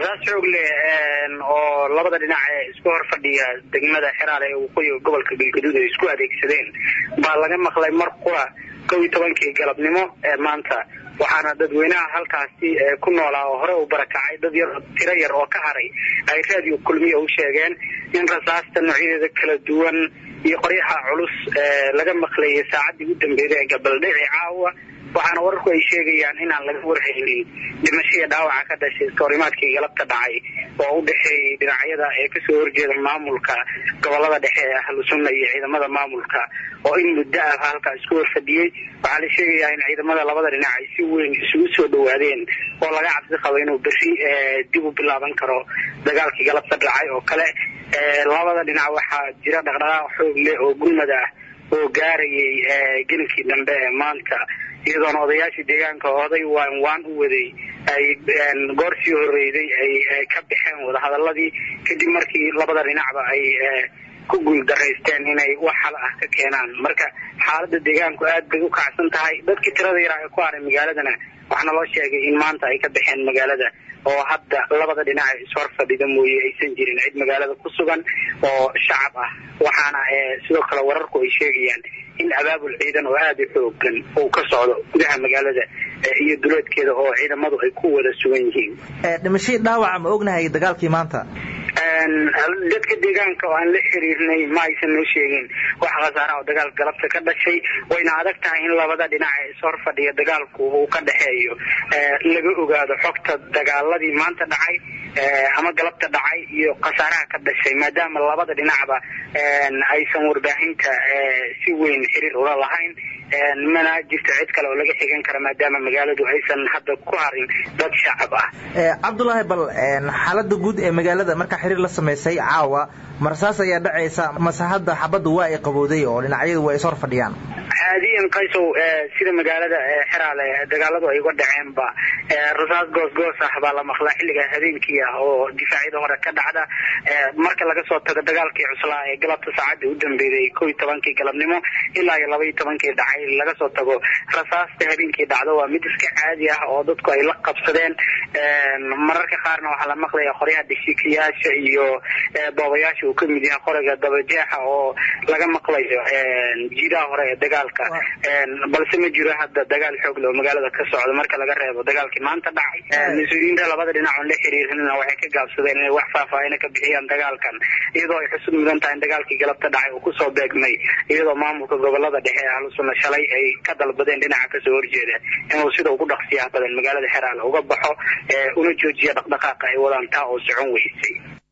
rasaas xoog leh oo labada dhinac ee isku hor fadhiya degmada xeraale ee waqooyiga gobolka galgaduud ay isku adeegsadeen baa laga maqlay mar qura kow iyo tobankii galabnimo ee maanta waxaana dadweynaha halkaasi ku noolaa oo hore u barakacay dad yar tiro yar oo ka haray ay raadiyo kulmiya u sheegeen in rasaasta noocyadeeda kala duwan iyo qoryaha culus laga maqlayay saacaddii u dambeeyday ee gabaldhici caawa waxaana wararku ay sheegayaan inaan laga warhaynin dhimashaya dhaawaca ka dhashay iskahorimaadkii galabta dhacay oo u dhexeeyay dhinacyada ee kasoo horjeeda maamulka gobolada dhexe ee ahlu sunna iyo ciidamada maamulka oo in muddo ah halkaa isku horfadhiyey waxaa la sheegayaa in ciidamada labada dhinac ay si weyn isugu soo dhawaadeen oo laga cabsi qabo inuu berri dib u bilaaban karo dagaalkii galabta dhacay oo kale labada dhinac waxaa jira dhaqdhaqaaq xoog leh oo gurmad ah oo gaarayay gelinkii dambe ee maanta iyadoona odayaashii deegaanka oday waan waan u waday ay goor sii horreyday ay ka baxeen wadahadaladii kadib markii labada dhinacba ay ku guuldaraysteen inay wax hal ah ka keenaan marka xaaladda deegaanku aad bay u kacsan tahay dadkii tirada yaraa ee ku haray magaaladana waxaana loo sheegay in maanta ay ka baxeen magaalada oo hadda labada dhinac ee ishor fadhida mooye aysan jirin cid magaalada ku sugan oo shacab ah waxaana sidoo kale wararku ay sheegayaan in abaabul ciidan oo aada u xoogan uu ka socdo gudaha magaalada iyo duleedkeeda oo ciidamadu ay ku wada sugan yihiin dhimashadii dhaawaca ma ognahay dagaalkii maanta dadka deegaanka oo aan la xiriirnay ma aysan noo sheegin wax khasaara oo dagaal galabta ka dhashay wayna adag tahay in labada dhinac ee ishor fadhiya dagaalku uu ka dhexeeyo laga ogaado xogta dagaaladii maanta dhacay ama galabta dhacay iyo khasaaraha ka dhashay maadaama labada dhinacba aysan warbaahinta si weyn xiriir ula lahayn mana jirto cid kale oo laga xigan kara maadaama magaaladu aysan hadda ku harin dad shacab ah cabdulaahi bal xaalada guud ee magaalada markaa xiriir la samaysay caawa marsaas ayaa dhacaysa mase hadda xabadda waa ay qabowday oo dhinacyadu waa ishor fadhiyaan caadiyan qaysow sida magaalada xeraale dagaaladu ay uga dhaceenba rasaas goosgoos ah baa la maqlaa xilliga habeenkii ah oo difaacyada hore ka dhacda marka laga soo tago dagaalkii cuslaa ee galabta saacadda u dambeeyay kow iyo tobankii galabnimo ilaa iyo laba iyo tobankii dhacay laga soo tago rasaasta habeenkii dhacdo waa mid iska caadi ah oo dadku ay la qabsadeen mararka qaarna waxaa la maqlaya qoryaha dhishikayaasha iyo boobayaasha uu ka mid yahay qoriga dabajeexa oo laga maqlayo jiidaha hore ee dagaalka balse ma jiro hadda dagaal xoog leh oo magaalada ka socda marka laga reebo dagaalkii maanta dhacay mas-uuliyiinta labada dhinac oon la xiriirina waxay ka gaabsadeen inay wax faahfaahina ka bixiyaan dagaalkan iyadoo ay xusud mudan tahay in dagaalkii galabta dhacay uu kusoo beegmay iyadoo maamulka gobolada dhexe ee ahlusunna shalay ay ka dalbadeen dhinaca kasoo horjeeda inuu sida ugu dhaqsiyaha badan magaalada xeraale uga baxo una joojiya dhaqdhaqaaqa ay wadaan taa oo socon weysay